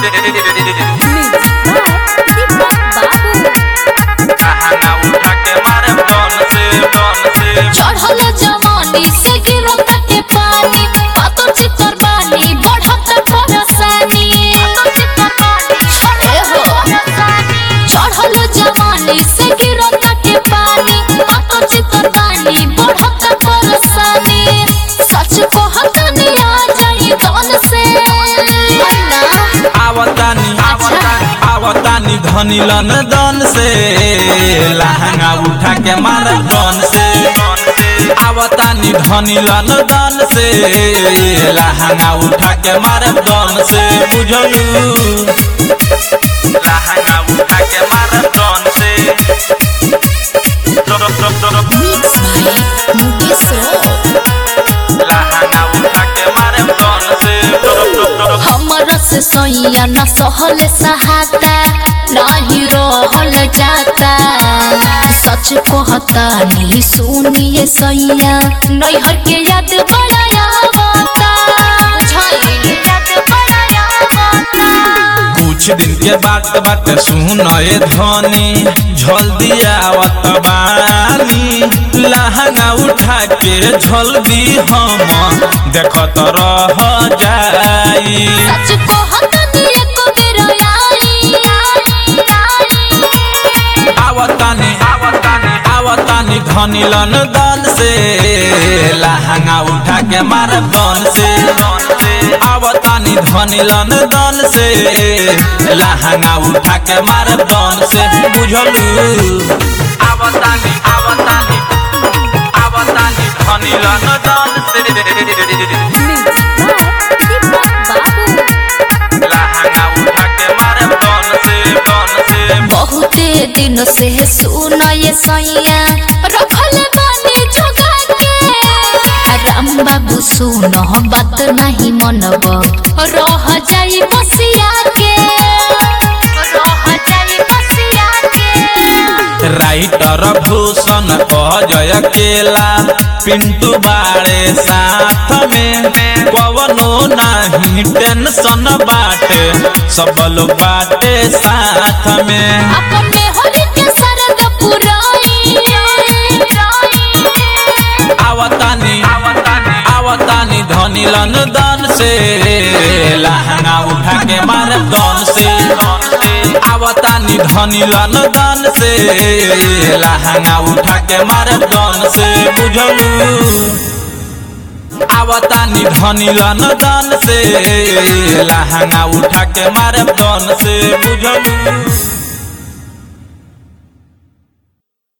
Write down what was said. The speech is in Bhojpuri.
चढ़ल जवानी से गिरल कटे पानी पातो चितर बानी बढ़त परसानी ए हो चढ़ल जवानी से गिरल कटे पानी पातो चितर बानी बढ़त परसानी सच कहतनी आ जाई गल से आवतानी आवतानी धनी लन दन से लहंगा उठा के मार दन से आवतानी धनी लन दन से लहंगा उठा के मार दन से बुझलू लहंगा उठा के मार दन से मिक्स भाई मुकेश लहंगा उठा के मार दन से हमर से सोइया न सहल सहाता नाही रहल जाता सच कहता नहीं सुनिए सैया नैहर के याद बड़ा आवता बुझाई याद बड़ा आवता कुछ दिन के बात बात सुन ए धनी झल दियावत बानी लहंगा उठा के झल दी हम देखत रह जाई सच कहता नहीं एको बेर आई आवतानी आवतानी आवतानी धनी लन दन से लहंगा उठा के मार दन से आवतानी धनी लन दन से लहंगा उठा के मार दन से बुझलू आवतानी आवतानी आवतानी धनी लन दन से लहंगा उठा के मार दन से दन से बहुते दिन से सुन ये सैया रखल बानी जोगा के राम बाबू सुन बात नहीं मनब रह जाई बसिया के रह जाई बसिया के राइटर भूषण अजय केला पिंटू बाड़े साथ में पवनो नहीं टेंशन बाटे सब लोग बाटे साथ में अपने होली के सरद पुराई आवतानी आवतानी आवतानी धनी लन दन से लहंगा उठा के मार दन से आवतानी धनी लन दन से लहंगा उठा के मार दन से बुझलू आवतानी धनी लन दन से लहंगा उठा के मार दन से बुझलू